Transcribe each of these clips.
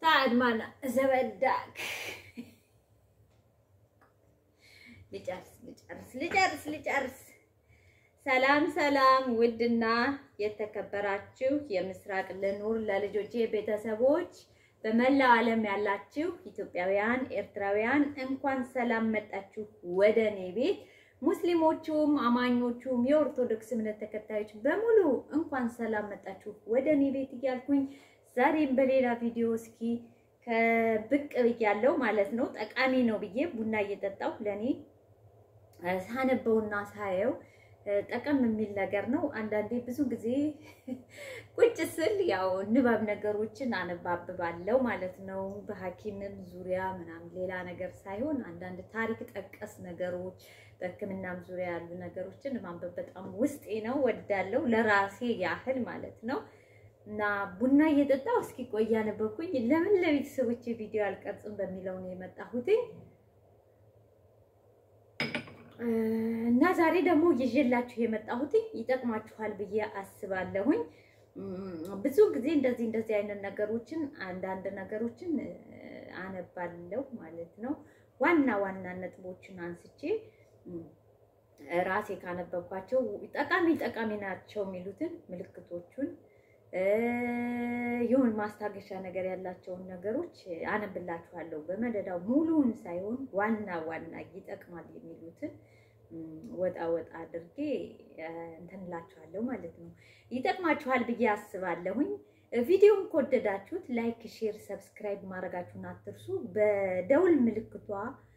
ታድማና ዘበዳክ ልጨርስ ልጨርስ ልጨርስ ልጨርስ። ሰላም ሰላም! ውድና የተከበራችሁ የምስራቅ ልኑር ለልጆቼ ቤተሰቦች በመላው ዓለም ያላችሁ ኢትዮጵያውያን፣ ኤርትራውያን እንኳን ሰላም መጣችሁ ወደ እኔ ቤት። ሙስሊሞቹም አማኞቹም የኦርቶዶክስ እምነት ተከታዮች በሙሉ እንኳን ሰላም መጣችሁ ወደ እኔ ቤት እያልኩኝ ዛሬም በሌላ ቪዲዮ እስኪ ከብቅ ብያለሁ ማለት ነው። ጠቃሚ ነው ብዬ ቡና እየጠጣሁ ለእኔ ሳነበውና ሳየው ጠቀም የሚል ነገር ነው። አንዳንዴ ብዙ ጊዜ ቁጭ ስል ያው ንባብ ነገሮችን አነባብባለሁ ማለት ነው። በሐኪምም ዙሪያ ምናምን ሌላ ነገር ሳይሆን አንዳንድ ታሪክ ጠቀስ ነገሮች በሕክምናም ዙሪያ ያሉ ነገሮችን ማንበብ በጣም ውስጤ ነው፣ ወዳለው ለራሴ ያህል ማለት ነው። እና ቡና እየጠጣሁ እስኪ ቆይ ያነበብኩኝ ለምን ለቤተሰቦቼ ቪዲዮ አልቀርጽም በሚለው ነው የመጣሁትኝ። እና ዛሬ ደግሞ ይዤላችሁ የመጣሁትኝ ይጠቅማችኋል ብዬ አስባለሁኝ። ብዙ ጊዜ እንደዚህ እንደዚህ አይነት ነገሮችን አንዳንድ ነገሮችን አነባለሁ ማለት ነው። ዋና ዋና ነጥቦችን አንስቼ ራሴ ካነበብኳቸው ጠቃሚ ጠቃሚ ናቸው የሚሉትን ምልክቶቹን ይሁን ማስታገሻ ነገር ያላቸውን ነገሮች አነብላችኋለሁ። በመደዳው ሙሉውን ሳይሆን ዋና ዋና ይጠቅማል የሚሉትን ወጣ ወጣ አድርጌ እንትንላችኋለሁ ማለት ነው። ይጠቅማችኋል ብዬ አስባለሁኝ። ቪዲዮን ከወደዳችሁት ላይክ፣ ሼር፣ ሰብስክራይብ ማድረጋችሁን አትርሱ። በደውል ምልክቷ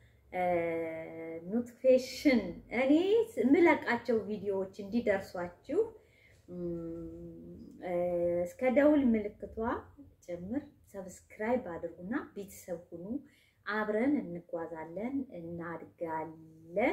ኖቲፊኬሽን እኔ የምለቃቸው ቪዲዮዎች እንዲደርሷችሁ እስከ ደውል ምልክቷ ጭምር ሰብስክራይብ አድርጉና ቤተሰብ ሁኑ። አብረን እንጓዛለን፣ እናድጋለን።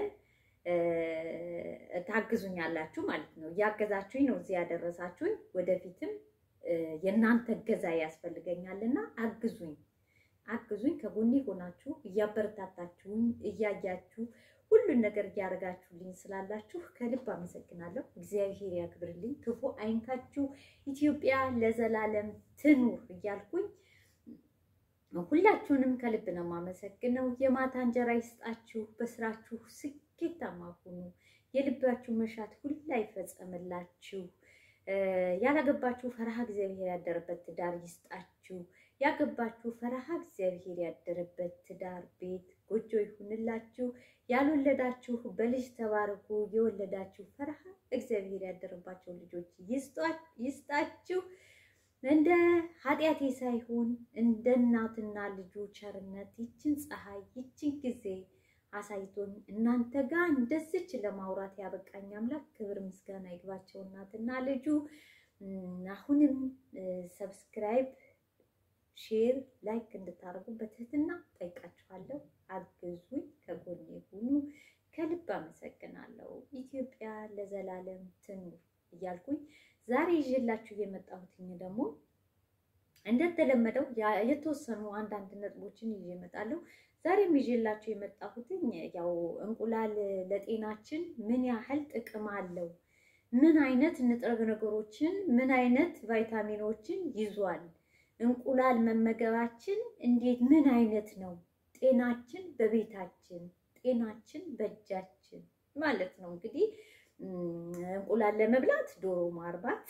ታግዙኛላችሁ ማለት ነው። እያገዛችሁኝ ነው እዚህ ያደረሳችሁኝ። ወደፊትም የእናንተ እገዛ ያስፈልገኛልና አግዙኝ፣ አግዙኝ። ከጎኔ ሆናችሁ እያበረታታችሁኝ እያያችሁ ሁሉን ነገር እያደረጋችሁልኝ ስላላችሁ ከልብ አመሰግናለሁ። እግዚአብሔር ያክብርልኝ፣ ክፉ አይንካችሁ፣ ኢትዮጵያ ለዘላለም ትኑር እያልኩኝ ሁላችሁንም ከልብ ነው የማመሰግነው። የማታ እንጀራ ይስጣችሁ፣ በስራችሁ ስኬታማ ሁኑ፣ የልባችሁ መሻት ሁላ ይፈጸምላችሁ። ያላገባችሁ ፈረሃ እግዚአብሔር ያደረበት ትዳር ይስጣችሁ። ያገባችሁ ፈረሃ እግዚአብሔር ያደረበት ትዳር ቤት ጎጆ ይሁንላችሁ። ያልወለዳችሁ በልጅ ተባረኩ። የወለዳችሁ ፈረሃ እግዚአብሔር ያደረባቸው ልጆች ይስጣችሁ። እንደ ኃጢአቴ ሳይሆን እንደ እናትና ልጁ ቸርነት ይችን ፀሐይ ይችን ጊዜ አሳይቶኝ እናንተ ጋር እንደዚች ለማውራት ያበቃኝ አምላክ ክብር ምስጋና ይግባቸው። እናትና ልጁ አሁንም ሰብስክራይብ ሼር ላይክ እንድታደርጉ በትህትና ጠይቃችኋለሁ። አግዙኝ፣ ከጎኔ ሁኑ። ከልብ አመሰግናለሁ። ኢትዮጵያ ለዘላለም ትኑር እያልኩኝ ዛሬ ይዤላችሁ የመጣሁትኝ ደግሞ እንደተለመደው የተወሰኑ አንዳንድ ነጥቦችን ይዤ እመጣለሁ። ዛሬም ይዤላችሁ የመጣሁትኝ ያው እንቁላል ለጤናችን ምን ያህል ጥቅም አለው፣ ምን አይነት ንጥረ ነገሮችን፣ ምን አይነት ቫይታሚኖችን ይዟል እንቁላል መመገባችን እንዴት ምን አይነት ነው? ጤናችን በቤታችን ጤናችን በእጃችን ማለት ነው። እንግዲህ እንቁላል ለመብላት ዶሮ ማርባት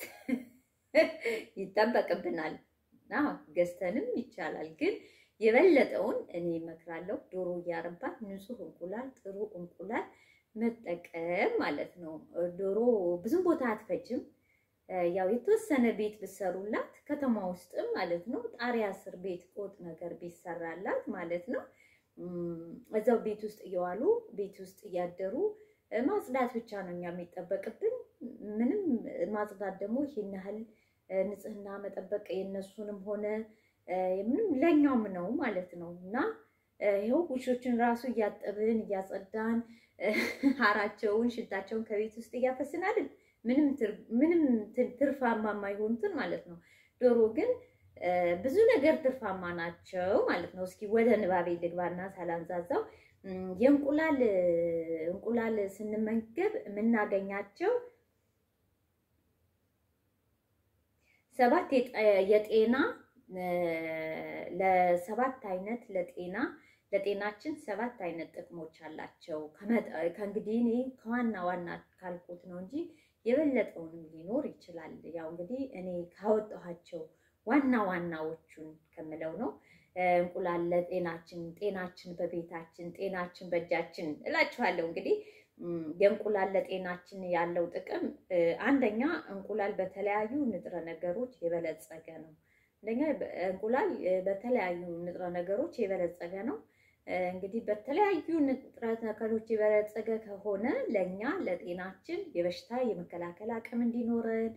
ይጠበቅብናል እና ገዝተንም ይቻላል። ግን የበለጠውን እኔ እመክራለሁ ዶሮ እያረባት ንጹህ እንቁላል ጥሩ እንቁላል መጠቀም ማለት ነው። ዶሮ ብዙም ቦታ አትፈጅም። ያው የተወሰነ ቤት ብሰሩላት ከተማ ውስጥም ማለት ነው ጣሪያ ስር ቤት ቆጥ ነገር ቢሰራላት ማለት ነው እዛው ቤት ውስጥ እየዋሉ ቤት ውስጥ እያደሩ ማጽዳት ብቻ ነው እኛ የሚጠበቅብን። ምንም ማጽዳት ደግሞ ይህን ያህል ንጽህና መጠበቅ የነሱንም ሆነ ምንም ለኛውም ነው ማለት ነው እና ይኸው ውሾችን ራሱ እያጠብን እያጸዳን ሀራቸውን ሽታቸውን ከቤት ውስጥ እያፈስናልን ምንም ትርፋማ የማይሆኑትን ማለት ነው። ዶሮ ግን ብዙ ነገር ትርፋማ ናቸው ማለት ነው። እስኪ ወደ ንባቤ ልግባና ሳላንዛዛው የእንቁላል እንቁላል ስንመገብ የምናገኛቸው ሰባት የጤና ለሰባት አይነት ለጤና ለጤናችን ሰባት አይነት ጥቅሞች አላቸው። ከእንግዲህ እኔ ከዋና ዋና ካልኩት ነው እንጂ የበለጠውንም ሊኖር ይችላል። ያው እንግዲህ እኔ ካወጣኋቸው ዋና ዋናዎቹን ከምለው ነው። እንቁላል ለጤናችን፣ ጤናችን በቤታችን፣ ጤናችን በእጃችን እላችኋለሁ። እንግዲህ የእንቁላል ለጤናችን ያለው ጥቅም አንደኛ እንቁላል በተለያዩ ንጥረ ነገሮች የበለጸገ ነው። አንደኛ እንቁላል በተለያዩ ንጥረ ነገሮች የበለጸገ ነው። እንግዲህ በተለያዩ ንጥረ ነገሮች የበለጸገ ከሆነ ለእኛ ለጤናችን የበሽታ የመከላከል አቅም እንዲኖረን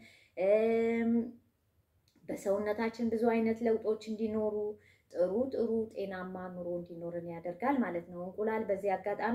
በሰውነታችን ብዙ አይነት ለውጦች እንዲኖሩ ጥሩ ጥሩ ጤናማ ኑሮ እንዲኖርን ያደርጋል ማለት ነው። እንቁላል በዚህ አጋጣሚ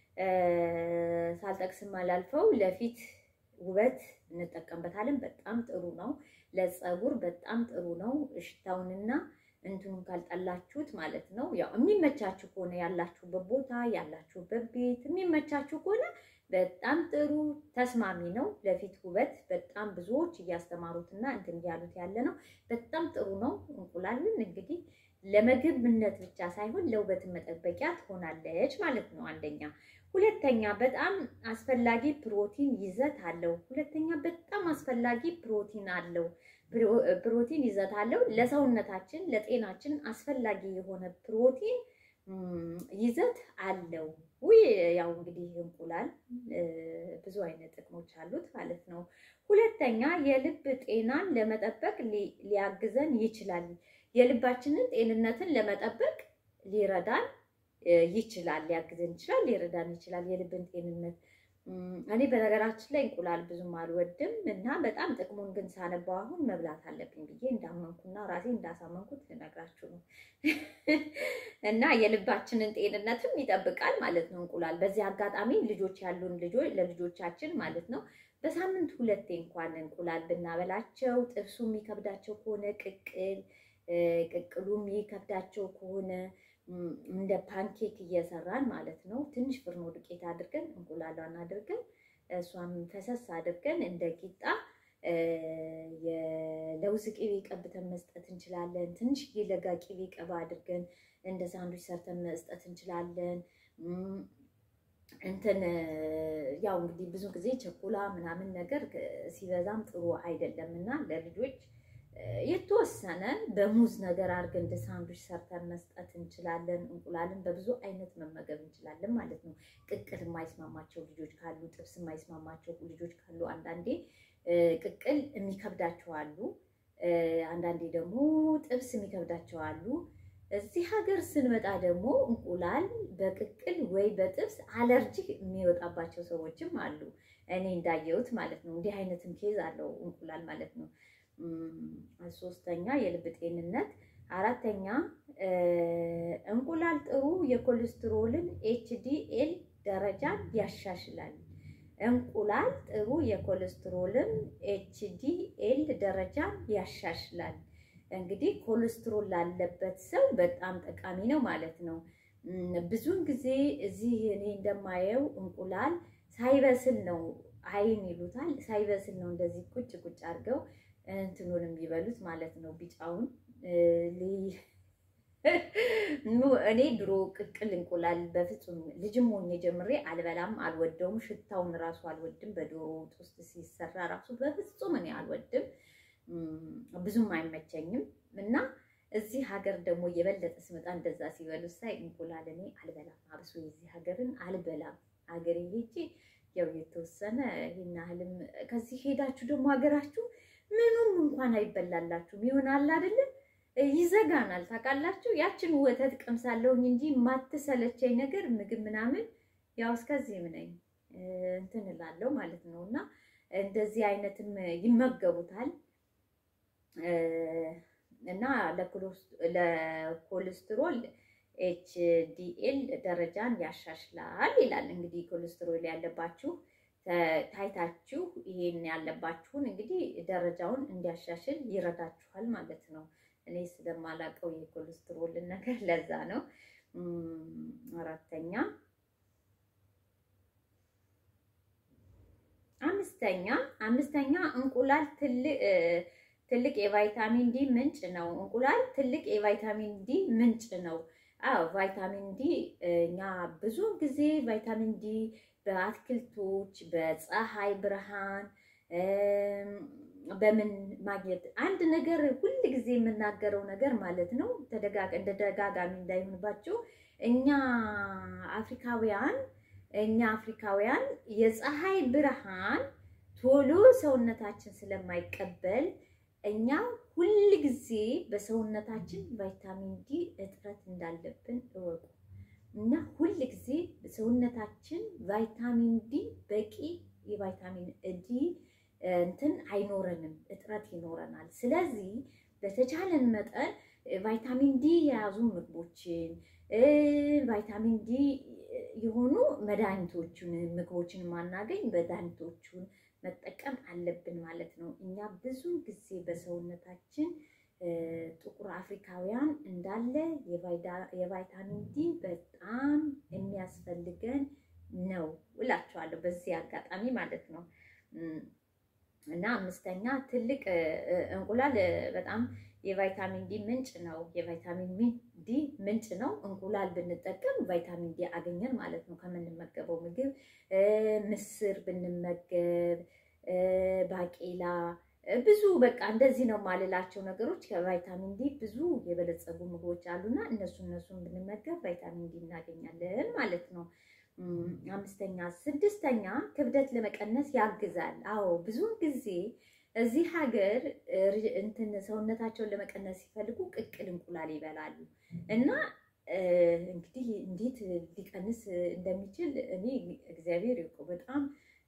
ሳልጠቅስም አላልፈው ለፊት ውበት እንጠቀምበታለን። በጣም ጥሩ ነው። ለፀጉር በጣም ጥሩ ነው። ሽታውንና እንትኑን ካልጠላችሁት ማለት ነው። ያው የሚመቻችሁ ከሆነ ያላችሁበት ቦታ ያላችሁበት ቤት የሚመቻችሁ ከሆነ በጣም ጥሩ ተስማሚ ነው። ለፊት ውበት በጣም ብዙዎች እያስተማሩትና እንትን እያሉት ያለ ነው። በጣም ጥሩ ነው። እንቁላልን እንግዲህ ለምግብነት ብቻ ሳይሆን ለውበት መጠበቂያ ትሆናለች ማለት ነው። አንደኛ። ሁለተኛ በጣም አስፈላጊ ፕሮቲን ይዘት አለው። ሁለተኛ በጣም አስፈላጊ ፕሮቲን አለው ፕሮቲን ይዘት አለው። ለሰውነታችን ለጤናችን አስፈላጊ የሆነ ፕሮቲን ይዘት አለው። ውይ ያው እንግዲህ እንቁላል ብዙ አይነት ጥቅሞች አሉት ማለት ነው። ሁለተኛ የልብ ጤናን ለመጠበቅ ሊያግዘን ይችላል። የልባችንን ጤንነትን ለመጠበቅ ሊረዳን ይችላል፣ ሊያግዘን ይችላል፣ ሊረዳን ይችላል። የልብን ጤንነት እኔ በነገራችን ላይ እንቁላል ብዙም አልወድም እና በጣም ጥቅሙን ግን ሳነባው አሁን መብላት አለብኝ ብዬ እንዳመንኩና ራሴ እንዳሳመንኩት ልነግራችሁ ነው። እና የልባችንን ጤንነትም ይጠብቃል ማለት ነው እንቁላል። በዚህ አጋጣሚ ልጆች ያሉን ልጆች ለልጆቻችን ማለት ነው በሳምንት ሁለቴ እንኳን እንቁላል ብናበላቸው፣ ጥብሱ የሚከብዳቸው ከሆነ ቅቅል ቅቅሉ የሚከብዳቸው ከሆነ እንደ ፓንኬክ እየሰራን ማለት ነው። ትንሽ ፍርኖ ዱቄት አድርገን እንቁላሏን አድርገን እሷን ፈሰስ አድርገን እንደ ቂጣ የለውዝ ቅቤ ቀብተን መስጠት እንችላለን። ትንሽ የለጋ ቅቤ ቀባ አድርገን እንደ ሳንዱች ሰርተን መስጠት እንችላለን። እንትን ያው እንግዲህ ብዙ ጊዜ ቸኮላ ምናምን ነገር ሲበዛም ጥሩ አይደለም እና ለልጆች የተወሰነ በሙዝ ነገር አድርገን እንደ ሳንዱች ሰርተን መስጠት እንችላለን። እንቁላልን በብዙ አይነት መመገብ እንችላለን ማለት ነው። ቅቅል የማይስማማቸው ልጆች ካሉ፣ ጥብስ የማይስማማቸው ልጆች ካሉ፣ አንዳንዴ ቅቅል የሚከብዳቸው አሉ። አንዳንዴ ደግሞ ጥብስ የሚከብዳቸው አሉ። እዚህ ሀገር ስንመጣ ደግሞ እንቁላል በቅቅል ወይ በጥብስ አለርጂ የሚወጣባቸው ሰዎችም አሉ። እኔ እንዳየሁት ማለት ነው። እንዲህ አይነትም ኬዝ አለው እንቁላል ማለት ነው። ሶስተኛ የልብ ጤንነት። አራተኛ እንቁላል ጥሩ የኮሌስትሮልን ኤችዲኤል ደረጃን ያሻሽላል። እንቁላል ጥሩ የኮሌስትሮልን ኤችዲኤል ደረጃን ያሻሽላል። እንግዲህ ኮሌስትሮል ላለበት ሰው በጣም ጠቃሚ ነው ማለት ነው። ብዙውን ጊዜ እዚህ እኔ እንደማየው እንቁላል ሳይበስል ነው አይን ይሉታል። ሳይበስል ነው እንደዚህ ቁጭ ቁጭ አድርገው እንትኑን የሚበሉት ማለት ነው። ቢጫውን እኔ ድሮ ቅቅል እንቁላል በፍጹም ልጅም ሆኜ ጀምሬ አልበላም፣ አልወደውም። ሽታውን ራሱ አልወድም። በዶሮ ወጥ ውስጥ ሲሰራ ራሱ በፍጹም እኔ አልወድም፣ ብዙም አይመቸኝም። እና እዚህ ሀገር ደግሞ የበለጠ ስመጣ እንደዛ ሲበሉ ሳይ እንቁላል እኔ አልበላም፣ አብሶ የዚህ ሀገርን አልበላም። ሀገሬ ሄጄ ያው የተወሰነ ይህን ያህልም ከዚህ ሄዳችሁ ደግሞ ሀገራችሁ ምኑም እንኳን አይበላላችሁም ይሆናል አይደለ? ይዘጋናል። ታውቃላችሁ፣ ያችን ወተት ቀምሳለሁኝ እንጂ የማትሰለቸኝ ነገር ምግብ ምናምን ያው እስከዚህም ነኝ እንትን እላለሁ ማለት ነው። እና እንደዚህ አይነትም ይመገቡታል እና ለኮሌስትሮል ኤችዲኤል ደረጃን ያሻሽላል ይላል። እንግዲህ ኮሌስትሮል ያለባችሁ ታይታችሁ ይሄን ያለባችሁን እንግዲህ ደረጃውን እንዲያሻሽል ይረዳችኋል ማለት ነው። እኔ ስለማላውቀው የኮሌስትሮልን ነገር ለዛ ነው። አራተኛ አምስተኛ አምስተኛ እንቁላል ትልቅ የቫይታሚን ዲ ምንጭ ነው። እንቁላል ትልቅ የቫይታሚን ዲ ምንጭ ነው። አዎ ቫይታሚን ዲ እኛ ብዙ ጊዜ ቫይታሚን ዲ በአትክልቶች፣ በፀሐይ ብርሃን በምን ማግኘት አንድ ነገር ሁል ጊዜ የምናገረው ነገር ማለት ነው። እንደ ተደጋጋሚ እንዳይሆንባቸው እኛ አፍሪካውያን እኛ አፍሪካውያን የፀሐይ ብርሃን ቶሎ ሰውነታችን ስለማይቀበል እኛ ሁል ጊዜ በሰውነታችን ቫይታሚን ዲ እጥረት እንዳለብን እወቁ እና ሁል ጊዜ ሰውነታችን ቫይታሚን ዲ በቂ የቫይታሚን ዲ እንትን አይኖረንም፣ እጥረት ይኖረናል። ስለዚህ በተቻለን መጠን ቫይታሚን ዲ የያዙ ምግቦችን ቫይታሚን ዲ የሆኑ መድኃኒቶቹን ምግቦችን ማናገኝ መድኃኒቶቹን መጠቀም አለብን ማለት ነው። እኛ ብዙ ጊዜ በሰውነታችን ጥቁር አፍሪካውያን እንዳለ የቫይታሚን ዲ በጣም የሚያስፈልገን ነው እላቸዋለሁ በዚህ አጋጣሚ ማለት ነው። እና አምስተኛ ትልቅ እንቁላል በጣም የቫይታሚን ዲ ምንጭ ነው። የቫይታሚን ዲ ምንጭ ነው። እንቁላል ብንጠቀም ቫይታሚን ዲ አገኘን ማለት ነው ከምንመገበው ምግብ። ምስር ብንመገብ፣ ባቄላ፣ ብዙ በቃ እንደዚህ ነው ማልላቸው ነገሮች ከቫይታሚን ዲ ብዙ የበለጸጉ ምግቦች አሉና እነሱ እነሱን ብንመገብ ቫይታሚን ዲ እናገኛለን ማለት ነው። አምስተኛ ስድስተኛ ክብደት ለመቀነስ ያግዛል። አዎ ብዙውን ጊዜ እዚህ ሀገር እንትን ሰውነታቸውን ለመቀነስ ሲፈልጉ ቅቅል እንቁላል ይበላሉ እና እንግዲህ እንዴት ሊቀንስ እንደሚችል እኔ እግዚአብሔር ይውቀው። በጣም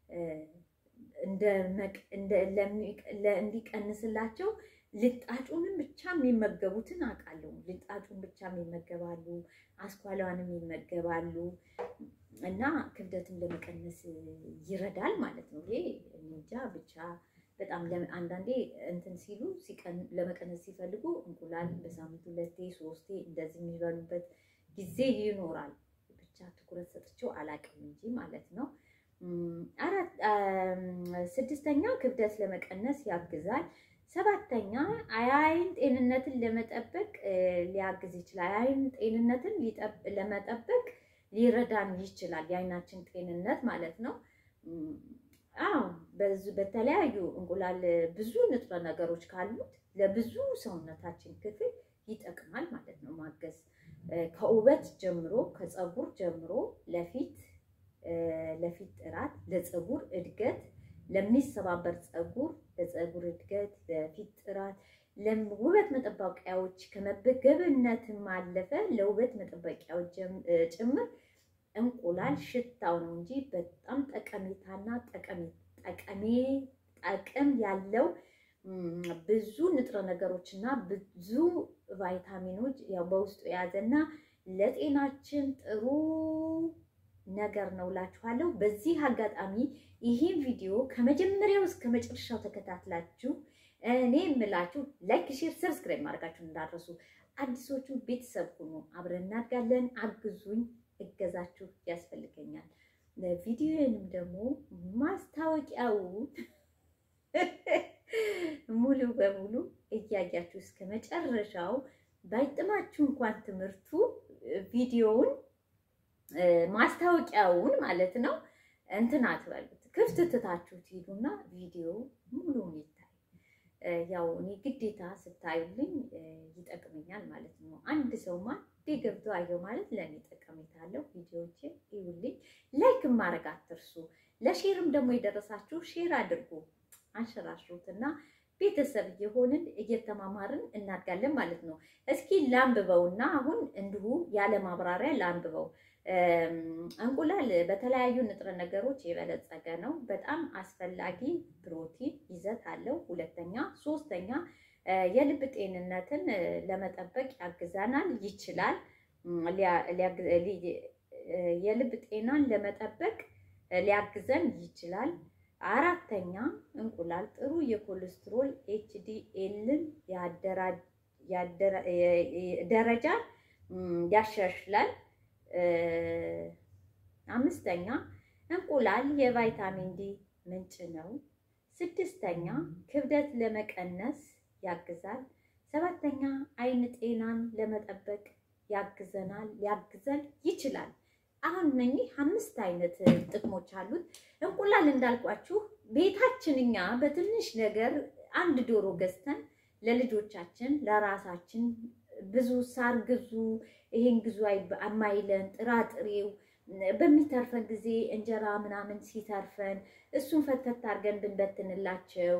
እንዲቀንስላቸው ልጣጩንም ብቻ የሚመገቡትን አውቃለሁ። ልጣጩን ብቻ ይመገባሉ፣ አስኳሏንም ይመገባሉ እና ክብደትን ለመቀነስ ይረዳል ማለት ነው። ይሄ እንጃ ብቻ በጣም አንዳንዴ እንትን ሲሉ ለመቀነስ ሲፈልጉ እንቁላል በሳምንት ሁለቴ ሶስቴ እንደዚህ የሚበሉበት ጊዜ ይኖራል። ብቻ ትኩረት ሰጥቼው አላውቅም እንጂ ማለት ነው። አራት ስድስተኛ ክብደት ለመቀነስ ያግዛል። ሰባተኛ አይን ጤንነትን ለመጠበቅ ሊያግዝ ይችላል። አይን ጤንነትን ለመጠበቅ ሊረዳን ይችላል። የአይናችን ጤንነት ማለት ነው። አዎ በተለያዩ እንቁላል ብዙ ንጥረ ነገሮች ካሉት ለብዙ ሰውነታችን ክፍል ይጠቅማል ማለት ነው። ማገዝ ከውበት ጀምሮ ከፀጉር ጀምሮ ለፊት ለፊት ጥራት፣ ለፀጉር እድገት፣ ለሚሰባበር ፀጉር፣ ለፀጉር እድገት፣ ለፊት ጥራት፣ ለውበት መጠበቂያዎች ከመመገብነትም አለፈ ለውበት መጠበቂያዎች ጭምር እንቁላል ሽታው ነው እንጂ በጣም ጠቀሜታና ጠቀሜ ጠቅም ያለው ብዙ ንጥረ ነገሮች እና ብዙ ቫይታሚኖች ያው በውስጡ የያዘና ለጤናችን ጥሩ ነገር ነው እላችኋለሁ። በዚህ አጋጣሚ ይህን ቪዲዮ ከመጀመሪያው እስከ መጨረሻው ተከታትላችሁ እኔ የምላችሁ ላይክ፣ ሼር፣ ሰብስክራይብ ማድረጋችሁ እንዳትረሱ። አዲሶቹ ቤተሰብ ሁኑ፣ አብረን እናድጋለን። አግዙኝ፣ እገዛችሁ ያስፈልገኛል። ቪዲዮንም ደግሞ ማስታወቂያውን ሙሉ በሙሉ እያያችሁ እስከ መጨረሻው ባይጥማችሁ እንኳን ትምህርቱ ቪዲዮውን ማስታወቂያውን ማለት ነው እንትን አትበሉት፣ ክፍት ትታችሁ ትሄዱና ቪዲዮ ሙሉውን ይታይ። ያው እኔ ግዴታ ስታዩልኝ ይጠቅመኛል ማለት ነው። አንድ ሰውማ ገብቶ አየው ማለት ለእኔ ጠቀሜታ አለው። ቪዲዮዎችን ይውልኝ፣ ላይክ ማድረግ አትርሱ። ለሼርም ደግሞ የደረሳችሁ ሼር አድርጉ፣ አንሸራሽሩት እና ቤተሰብ እየሆንን እየተማማርን እናድጋለን ማለት ነው። እስኪ ላንብበውና አሁን እንዲሁ ያለ ማብራሪያ ላንብበው። እንቁላል በተለያዩ ንጥረ ነገሮች የበለጸገ ነው። በጣም አስፈላጊ ፕሮቲን ይዘት አለው። ሁለተኛ ሶስተኛ የልብ ጤንነትን ለመጠበቅ ያግዘናል ይችላል። የልብ ጤናን ለመጠበቅ ሊያግዘን ይችላል። አራተኛ እንቁላል ጥሩ የኮሌስትሮል ኤችዲኤልን ደረጃ ያሻሽላል። አምስተኛ እንቁላል የቫይታሚን ዲ ምንጭ ነው። ስድስተኛ ክብደት ለመቀነስ ያግዛል። ሰባተኛ አይን ጤናን ለመጠበቅ ያግዘናል፣ ሊያግዘን ይችላል። አሁን እነኚህ አምስት አይነት ጥቅሞች አሉት። እንቁላል እንዳልኳችሁ ቤታችን እኛ በትንሽ ነገር አንድ ዶሮ ገዝተን ለልጆቻችን ለራሳችን ብዙ ሳር ግዙ፣ ይሄን ግዙ አማይለን ጥራጥሬው በሚተርፈን ጊዜ እንጀራ ምናምን ሲተርፈን እሱን ፈተት አድርገን ብንበትንላቸው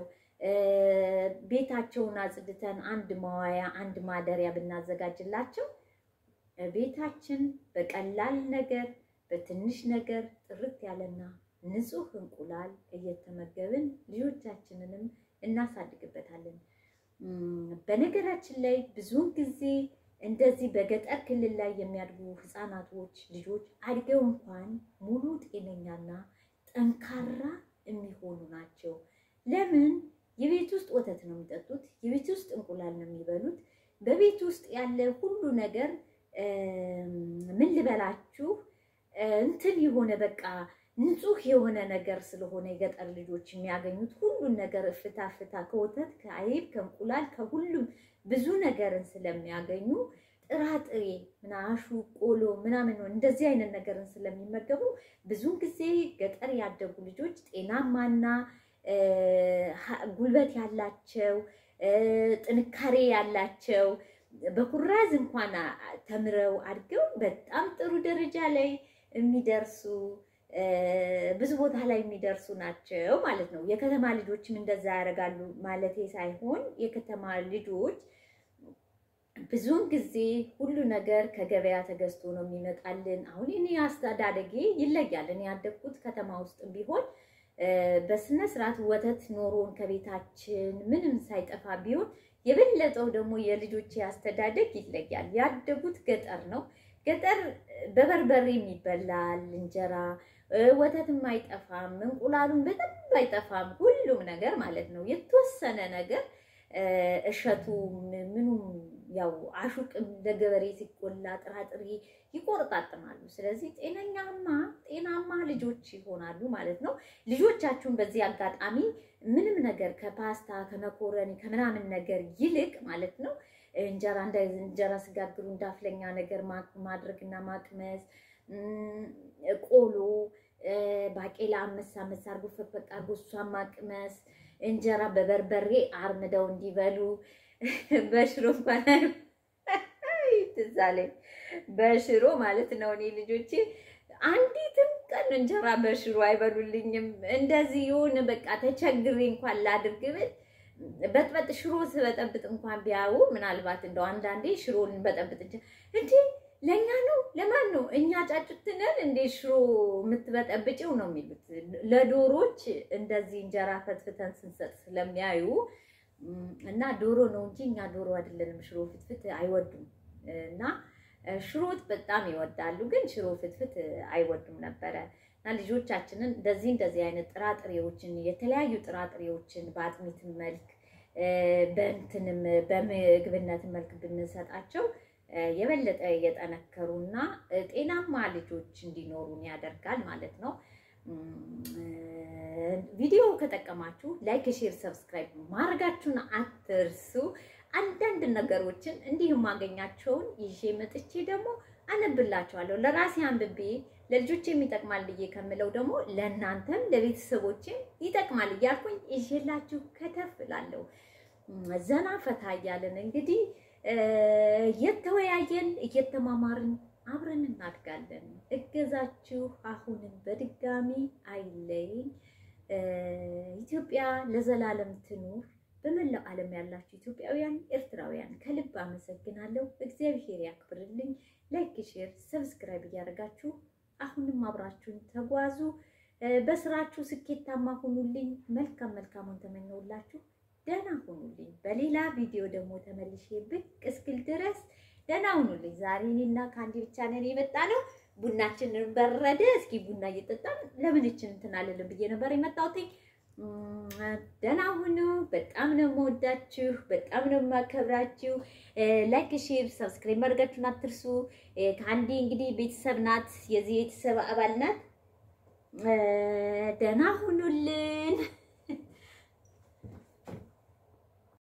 ቤታቸውን አጽድተን አንድ መዋያ አንድ ማደሪያ ብናዘጋጅላቸው ቤታችን በቀላል ነገር በትንሽ ነገር ጥርት ያለና ንጹህ እንቁላል እየተመገብን ልጆቻችንንም እናሳድግበታለን። በነገራችን ላይ ብዙውን ጊዜ እንደዚህ በገጠር ክልል ላይ የሚያድጉ ህፃናቶች ልጆች አድገው እንኳን ሙሉ ጤነኛና ጠንካራ የሚሆኑ ናቸው። ለምን? የቤት ውስጥ ወተት ነው የሚጠጡት፣ የቤት ውስጥ እንቁላል ነው የሚበሉት። በቤት ውስጥ ያለ ሁሉ ነገር ምን ልበላችሁ እንትን የሆነ በቃ ንጹህ የሆነ ነገር ስለሆነ የገጠር ልጆች የሚያገኙት ሁሉን ነገር እፍታ ፍታ ከወተት ከአይብ ከእንቁላል ከሁሉም ብዙ ነገርን ስለሚያገኙ ጥራጥሬ ምናሹ ቆሎ ምናምን ነው እንደዚህ አይነት ነገርን ስለሚመገቡ ብዙውን ጊዜ ገጠር ያደጉ ልጆች ጤናማና ጉልበት ያላቸው ጥንካሬ ያላቸው በኩራዝ እንኳን ተምረው አድገው በጣም ጥሩ ደረጃ ላይ የሚደርሱ ብዙ ቦታ ላይ የሚደርሱ ናቸው ማለት ነው። የከተማ ልጆችም እንደዛ ያደርጋሉ ማለቴ ሳይሆን የከተማ ልጆች ብዙውን ጊዜ ሁሉ ነገር ከገበያ ተገዝቶ ነው የሚመጣልን። አሁን እኔ አስተዳደጌ ይለያል። እኔ ያደግኩት ከተማ ውስጥ ቢሆን በስነ ስርዓት ወተት ኖሮን ከቤታችን ምንም ሳይጠፋ ቢሆን የበለጠው ደግሞ የልጆቼ አስተዳደግ ይለያል። ያደጉት ገጠር ነው። ገጠር በበርበሬም ይበላል እንጀራ፣ ወተትም አይጠፋም፣ እንቁላሉም በደንብ አይጠፋም። ሁሉም ነገር ማለት ነው። የተወሰነ ነገር እሸቱ ምኑም ያው አሹቅም ለገበሬ ሲቆላ ጥራጥሬ ይቆርጣጥማሉ። ስለዚህ ጤነኛማ ጤናማ ልጆች ይሆናሉ ማለት ነው። ልጆቻችሁን በዚህ አጋጣሚ ምንም ነገር ከፓስታ ከመኮረኒ ከምናምን ነገር ይልቅ ማለት ነው እንጀራ እንደ እንጀራ ስጋግሩ እንዳፍለኛ ነገር ማድረግና ማቅመስ፣ ቆሎ ባቄላ አመሳ አመሳ አርጎ ፈቅፈቅ አርጎ እሷን ማቅመስ፣ እንጀራ በበርበሬ አርምደው እንዲበሉ በሽሮ እንኳን ትዝ አለኝ በሽሮ ማለት ነው። እኔ ልጆቼ አንዲትም ቀን እንጀራ በሽሮ አይበሉልኝም። እንደዚህ የሆነ በቃ ተቸግሬ እንኳን ላድርግ ብል በጥበጥ ሽሮ ስበጠብጥ እንኳን ቢያዩ ምናልባት እንደው አንዳንዴ ሽሮን በጠብጥ እንዴ ለእኛ ነው ለማን ነው እኛ ጫጩትነን እንዴ ሽሮ የምትበጠብጭው ነው የሚሉት። ለዶሮች እንደዚህ እንጀራ ፈትፍተን ስንሰጥ ስለሚያዩ እና ዶሮ ነው እንጂ እኛ ዶሮ አይደለንም። ሽሮ ፍትፍት አይወዱም እና ሽሮት በጣም ይወዳሉ፣ ግን ሽሮ ፍትፍት አይወዱም ነበረ። እና ልጆቻችንን እንደዚህ እንደዚህ አይነት ጥራጥሬዎችን የተለያዩ ጥራጥሬዎችን በአጥሚት መልክ በእንትንም በምግብነት መልክ ብንሰጣቸው የበለጠ የጠነከሩና ጤናማ ልጆች እንዲኖሩን ያደርጋል ማለት ነው። ቪዲዮ ከጠቀማችሁ ላይክ፣ ሼር፣ ሰብስክራይብ ማድረጋችሁን አትርሱ። አንዳንድ ነገሮችን እንዲህ የማገኛቸውን ይዤ መጥቼ ደግሞ አነብላችኋለሁ። ለራሴ አንብቤ ለልጆች የሚጠቅማል ብዬ ከምለው ደግሞ ለእናንተም ለቤተሰቦችም ይጠቅማል እያልኩኝ ይዤላችሁ ከተፍ እላለሁ። ዘና ፈታ እያለን እንግዲህ እየተወያየን እየተማማርን አብረን እናድጋለን። እገዛችሁ አሁንም በድጋሚ አይለይኝ። ኢትዮጵያ ለዘላለም ትኑር። በመላው ዓለም ያላችሁ ኢትዮጵያውያን፣ ኤርትራውያን ከልብ አመሰግናለሁ። እግዚአብሔር ያክብርልኝ። ላይክ፣ ሼር፣ ሰብስክራይብ እያደረጋችሁ አሁንም አብራችሁን ተጓዙ። በስራችሁ ስኬታማ ሁኑልኝ። መልካም መልካሙን ተመኘውላችሁ። ደህና ሁኑልኝ። በሌላ ቪዲዮ ደግሞ ተመልሼ ብቅ እስክል ድረስ ደህና ሁኑልኝ። ዛሬ እኔና ከአንዴ ብቻ ነን የመጣ ነው። ቡናችንን በረደ። እስኪ ቡና እየጠጣን ለምንችን እንትን አልልም ብዬ ነበር የመጣሁት። ደህና ሁኑ። በጣም ነው የምወዳችሁ፣ በጣም ነው የማከብራችሁ። ላይክ፣ ሼር፣ ሰብስክራይብ ማድረጋችሁን አትርሱ። ከአንዴ እንግዲህ ቤተሰብ ናት፣ የዚህ ቤተሰብ አባል ናት። ደህና ሁኑልን።